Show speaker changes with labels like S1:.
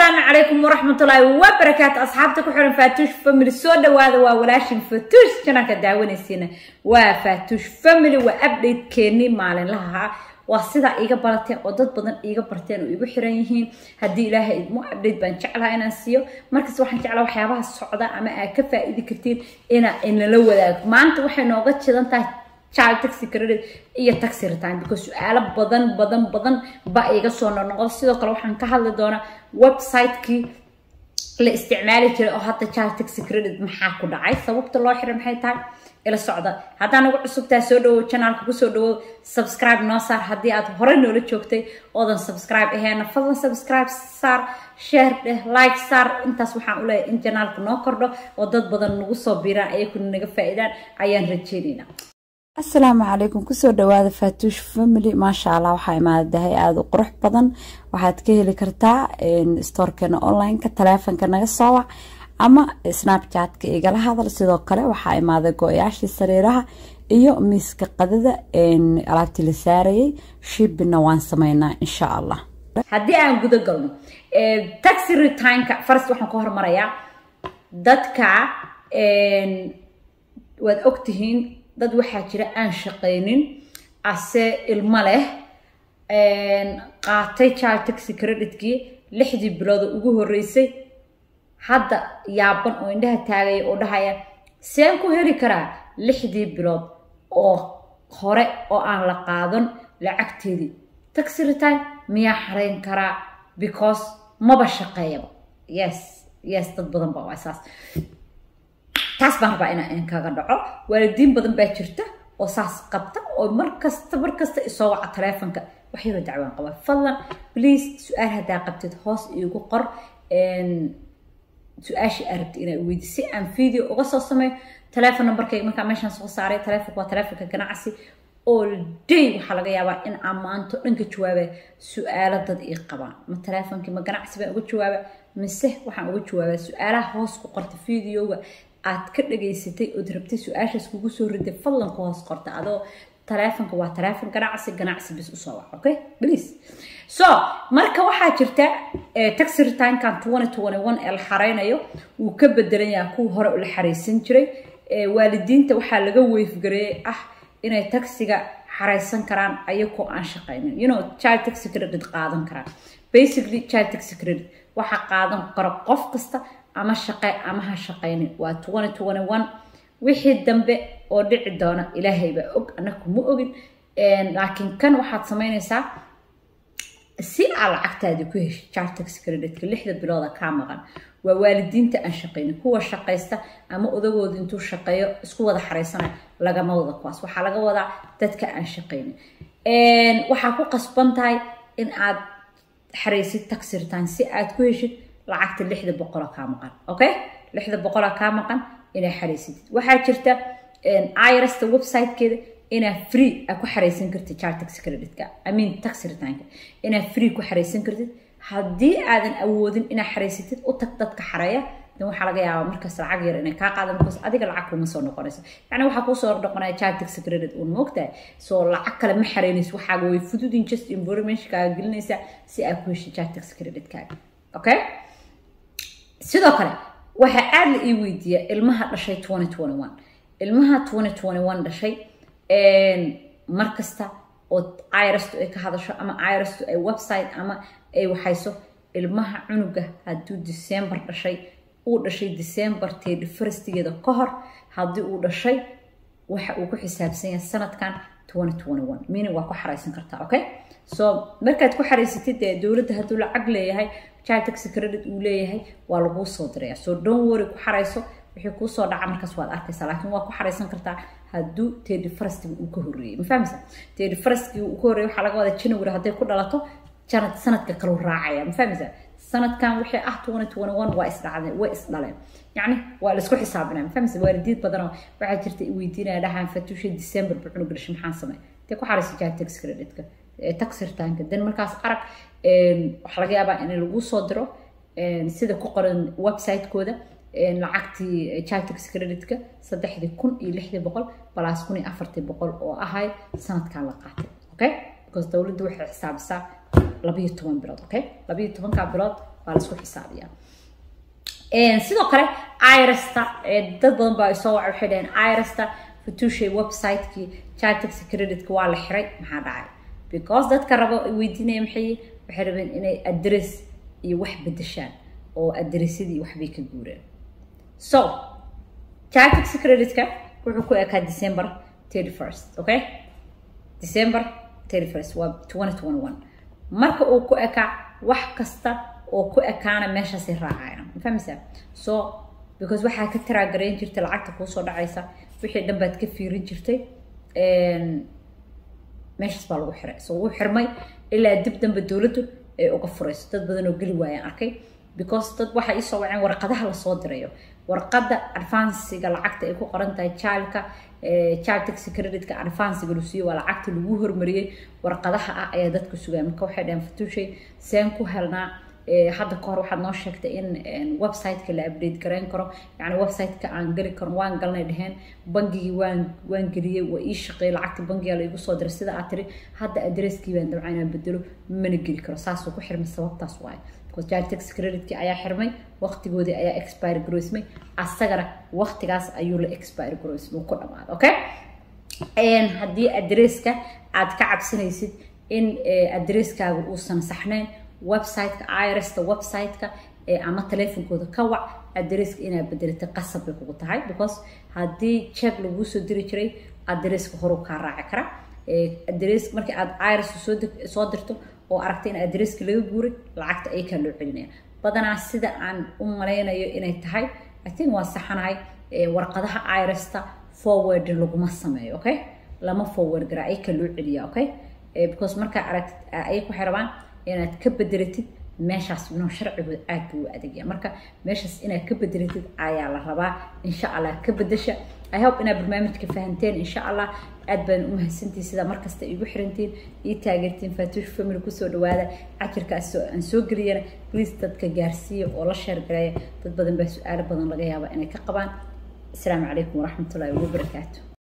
S1: asalaamu calaykum waraxmatullaahi wabarakaatu asxaabta ku xiran faatuush family soo dhawaada waa walaashin faatuush janalka daawanaysiina waa faatuush family waa update-keenii maalinlaha waa sidaa iiga barateen oo dad badan iiga barteen oo igu xiran yihiin haddii ilaahay idmo update baan jeclaha inaan siiyo markasta waxaan jeclaa waxyaabaha socda ama aad ka faa-iidi kartiin inaa inala wadaago maanta waxay nooga jidan tahay child taxi credit iyo taxi return because su-aalo badan badan badan ba iga soo noqnoqdo sidoo kale waxaan ka hadli doonaa website-kii la isticmaali jiray oo hadda child taxi credit maxaa ku dhacay sababta loo xiray maxay tahay ila socda haddaan ugu cusubtahay soo dhawow channelka kusoo dhawow subscribe noo saar haddii aad horey noola joogtay oodan subscribe aheena fadlan subscribe saar share dheh like saar intaas waxaan u leeyahay in channelka noo kordho oo dad badan nagu soo biiraan ayakuna naga faa-iidaan ayaan rajeynaynaa
S2: asalaamu calaykum kusoo dhawaada faatuush family maasha allah waxaa imaadahay aada u qurux badan waxaad ka heli kartaa stoorkeena online-ka taleefonka naga soo wac ama snapchatka igala hadal sidoo kale waxaa imaaday go-yaashii sariiraha iyo miiska qadada alaabtii la saarayay shibina waan sameynaa insha allah
S1: haddii aan guda galno taxi returnka first waxaan ka hormarayaa dadka waad ogtihiin dad waxaa jira aan shaqaynin ase ilmo leh qaatay child taxi creditkii lixdii bilood oo ugu horreysay hadda yaaban oo indhaha taagaya oo dhahaya seen ku heli karaa lixdii bilood oo hore oo aan la qaadan lacagteedii taxi return miyaa xarayn karaa because maba shaqeeyaba yes yes dad badan ba waa saas taas baan rabaa inaan kaga dhaco waalidiin badan baa jirta oo saas qabta oo markasta markasta isoo waca taleefonka wax yaroo dacwaan qaba fadlan please su-aal haddaa qabtid hoos iigu qor su-aashii aad rabtid inaa weydi si aan video uga soo sameeyo taleefon numberkayga markaa meeshaan soo saaray taleefonka waa taleefonka ganacsi all day waxaa laga yaabaa in aan maanto dhanka jawaaba su-aalo dad ii qabaan ma taleefonkii ma ganacsi baan uga jawaaba mise waxaan uga jawaabaa su-aalaha hoos ku qorta videoga aad ka dhageysatay ood rabtay su-aashaas kugu soo riday fadlan ku hoos qorta adoo taleefonka waa taleefon ganacsi ganacsi bis usoo wac okay please so marka waxaa jirta taxi returnkan twenty twenty one ee la xareynayo wuu ka bedelan yahay kuwa hore la xareysan jiray waalidiinta waxaa laga weyfgareeyay ah inay taxiga xareysan karaan ayagoo aan shaqaynin you know child taxi credit qaadan karaan basically child taxi credit waxaa qaadan karo qof kasta ama shaqe ama ha shaqaynin waa twenty twenty one wixii dambe oo dhici doona ilaahay baa og annaku ma ogin laakiin kan waxaad samaynaysaa si aa lacagtaadi ku heshay chartax creditka lixda bilooda kaa maqan waa waalidiinta aan shaqaynin kuwa shaqaysta ama odagooda intuu shaqeeyo isku wada xaraysanayo lagama wada kuwaas waxaa laga wadaa dadka aan shaqaynin waxaa ku qasban tahay in aad xaraysid taxi return si aad ku heshid lacagta lixda boqoloo kaa maqan okay lixda boqoloo kaa maqan inaa xaraysatid waxaa jirta irasta websitekeeda inaa free aa ku xaraysan kartid child taxi creditka i mean taxi returnka inaa free ku xaraysan kartid haddii aadan awoodin inaa xaraysatid u tag dadka xareeya dan waxaa laga yaabaa markaas lacag yar inay kaa qaadan because adiga lacag kuma soo noqonayso yacni waxaa kuusoo noqonaya child taxi credit uun moogtahay soo lacag kale ma xaraynayso waxaaga way fududin just informationkaaga gelinaysaa si aad ku heshay child taxi creditkaaga okay sidoo kale waxaa aada la ii weydiiya ilmaha dhashay twenty twenty one ilmaha twenty twenty one dhashay mar kasta oo irastu ay ka hadasho ama irastu ay website ama ay waxayso ilmaha cunuga hadduu december dhashay uu dhashay december tedi firstigeeda ka hor haddii uu dhashay waxa uu ku xisaabsan yahay sanadkan twenty twenty one meaning waa ku xaraysan kartaa okay so markaad ku xaraysatid dee dowladda hadduu lacag leeyahay child taxi credit uu leeyahay waa laguu soo diraya so don't worry ku xarayso wixii kuu soo dhaca markaas waad arkaysaa laakiin waa ku xaraysan kartaa hadduu tedi firstiga uu ka horreeyey ma fahmaysa tedi firstiga uu ka horreeyey waxaa laga wadaa january hadday ku dhalato janad sanadka kaleu raacaya ma fahmaysa sanadkan wixii ah twenty twenty one waa isdhacdeen way isdhaleen yacni waa laisku xisaabinaya ma fahmaysa waalidiid badanoo waxaa jirta i weydiinaya dhahaan fatuusha december ba cunug dhashay maxaan samey dee ku xaraysa child taxi creditka taxi returnka dan markaas arag waxaa laga yaabaa in lagu soo diro sida ku qoran website-kooda lacagtii child taxi creditka saddexdii kun iyo lixdii boqol balaas kun iyo afartii boqol oo ahay sanadkan la qaatay okay because dowladda waxay xisaabisaa labayo toban bilood okay labayo tobankaa bilood waa laisku xisaabiyaa sidoo kale irasta dad badan baa soo waca waxay dhaheen irasta fatushay website-kii chartex creditka waa la xiray maxaa dhacay because dadka rabo weydiinaya maxay waxay rabeen inay address iyo wax bedeshaan oo adressadii waxbay ka guureen so chartex creditka wuxuu ku ekaa december 31st okay december 31st waa 2021 marka uu ku ekaa wax kasta oo ku ekaana meeshaasay raacayaan ma fahmaysaa so because waxaa ka taraagarayn jirtay lacagta kuusoo dhacaysa wixii dhan baad ka fiirin jirtay meeshaas baa lagu xiray so wuu xirmay ilaa dib dambe dowladdu ay uga furayso dad badan oo geli waayaan arkay because dad waxay isoo waceen warqadaha lasoo dirayo warqadda advansiga lacagta ay ku qoran tahay jaalka chartex creditka advansiga lu siiyo waa lacagta lagu hormariyey warqadaha ah ayaa dadku sugaa marka waxay dhaheen fatushay seen ku helnaa hadda ka hor waxaad noo sheegtay in website-ka la update garayn karo yani website-ka aan geli karno waan galnay dheheen bangigii waan waan geliyey waa ii shaqeeyey lacagta bangiga la igu soo diray sida aad tiri hadda adresskii baan dabcan inaan bedelo mana geli karo saasuu ku xirmay sababtaas waaye because chartex creditkii ayaa xirmay waqtigoodii ayaa expire garoysmay asagana waqtigaas ayuu la expire garoysmay ku dhamaaday okay haddii adresska aad ka cabsanaysid in adresskaaga uusan saxnayn website-ka irsta website-ka ama teleefonkooda ka wac adresska inaad bedelatay qasab bay kugu tahay because haddii check laguu soo diri jiray adresska horuu kaa raaci kara adres markii aad irs soo dirto oo aragtay in adresska laga guuray lacagta ay kaa loo celinaya badanaa sida aan u malaynayo inay tahay i think waa saxanahay warqadaha irsta forward laguma sameeyo okay lama forward gara ay kaa loo celiya okay because markaa aragtid ay ku xirabaan inaad ka bedelatid meeshaas inuu sharcigu aad buu u adagya marka meeshaas inaad ka bedelatid ayaa la rabaa insha allah ka bedesha i hope inaad barnaamijka fahanteen insha allah aad baan u mahadsantihin sida markasta igu xirantiin ii taageertiin faatuush family kusoo dhawaada cajirkaas aan soo geliyana please dadka gaarsiiya oo la sheer gareeya dad badan baa su-aalo badan laga yaabaa inay ka qabaan asalaamu calaykum waraxmatullahi wabarakaatu